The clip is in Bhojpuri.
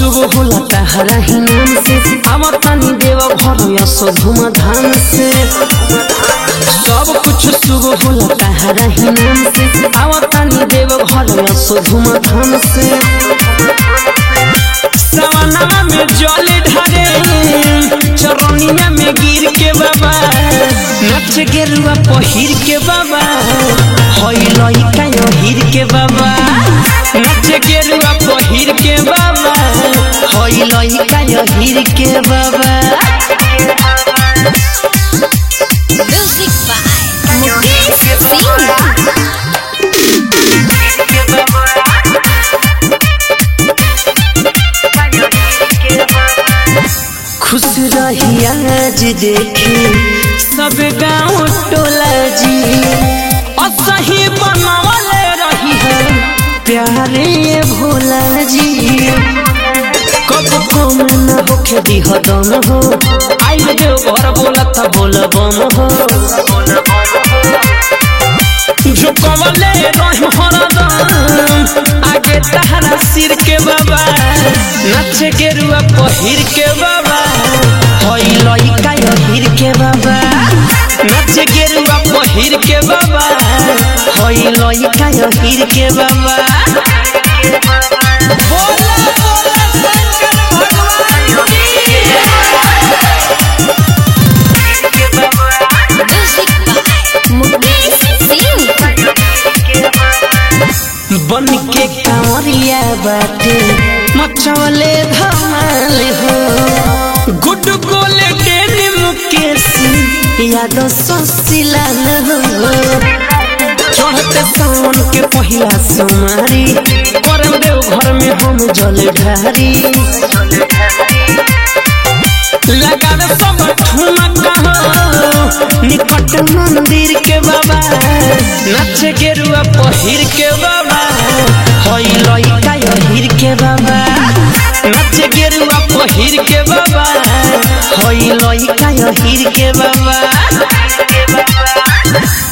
शुभ होला तहरा ही नाम से आवतानी देव घर यसो धूमधाम से सब कुछ शुभ होला तहरा ही नाम से आवतानी देव घर यसो धूमधाम से सवनमा में जल ढरे चरनिया में गिर के बाबा नच गेरुआ पहिर के बाबा हई लइका हिर के बाबा नच गेरुआ पहिर के बाबा हई लइका हिर के बाबा Music by Mukesh Singh. खुश रही आज देखे सब गाँव टोला जी असही बनवले रही है प्यारे भोला जी कब कम न होखे दिह दम हो आइल देव घर बोलत बोल बम हो झुकवले रही हरदम आगे तहरा सिर के बाबा नच के रुआ पहिर के बाबा हई लइका हिर के बाबा नच के रुआ पहिर के बाबा हई लइका हिर के बाबा बोला बोला शंकर भगवान की Music by Mukesh Singh. बन के कांवरिया बाटे मचवले धमाल हो गुड गोले डेन मुकेश यादव ससिला न हो चढ़ते सावन के पहिला सोमारी करम देव घर में हम जल ढारी लगा दे सब ठुमका हो निकट मंदिर के बाबा नच के रुआ पहिर के बाबा हई लइका हिर के बाबा नच के रुआ पहिर के बाबा हई लइका हिर के बाबा